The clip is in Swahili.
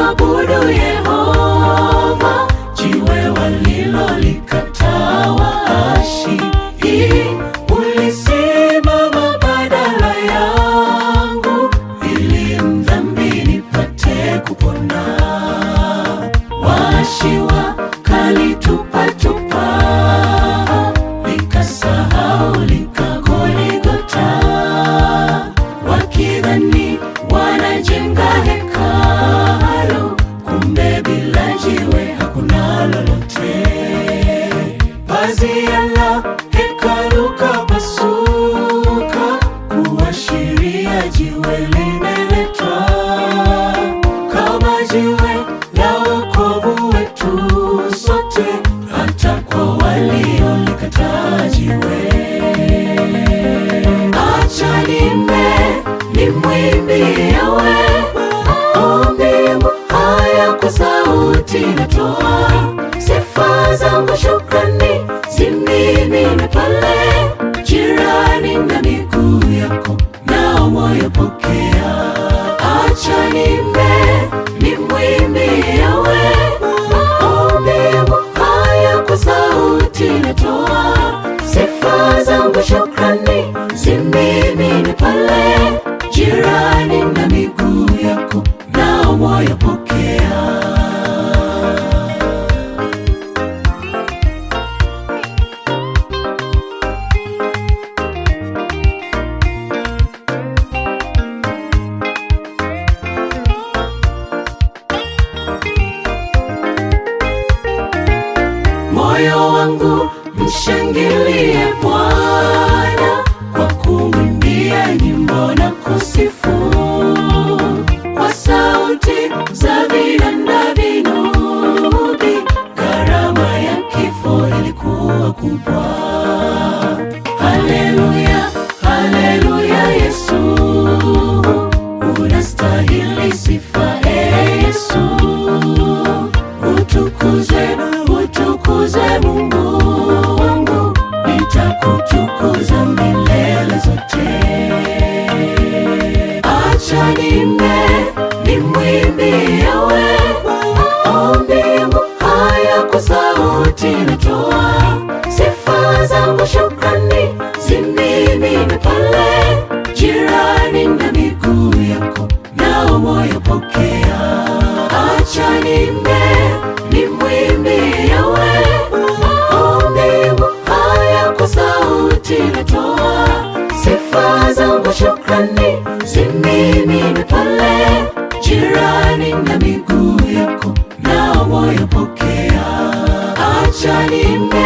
kumwabudu Yehova, jiwe walilolikataa waashi. Ulisimama badala yangu, ili mdhambi nipate kupona. Waashi wakalitupatupa, likasahau likagoligota, wakidhani wanajenga hekalu, kumbe bila jiwe hakuna lolote. Pazia la hekalu kapasuka, kuashiria jiwe limeletwa kama jiwe la wokovu wetu sote, hata kwa waliolikataa jiwe. Acha nimbe nimwimbie Yawe, maombi haya kwa sauti natoa, sifa zangu shukrani zimimine pale jirani na miguu yako, nao moyo pokea. Acha nimbe nimwimbie Yawe, maombi haya kwa sauti natoa, sifa zangu shukrani zimimine pale jirani na miguu yako, nao moyo pokea. Moyo wangu mshangilie Bwana kwa kumwimbia nyimbo na kusifu kwa sauti za vinanda vinubi. Gharama ya kifo ilikuwa kubwa. Haleluya, haleluya, Yesu unastahili sifa, e Yesu utukuzwe, utukuzwe Mungu wangu, nitakutukuza milele zote. Acha nimbe nimwimbie Yawe, maombi yangu haya kwa sauti natoa, sifa zangu shukrani zimimine pale jirani na miguu yako, nao moyo pokea. Acha nimbe nimwimbie Yawe, maombi yangu haya kwa sauti natoa, sifa zangu shukrani zimimine pale jirani na miguu yako, nao moyo pokea. Acha nimbe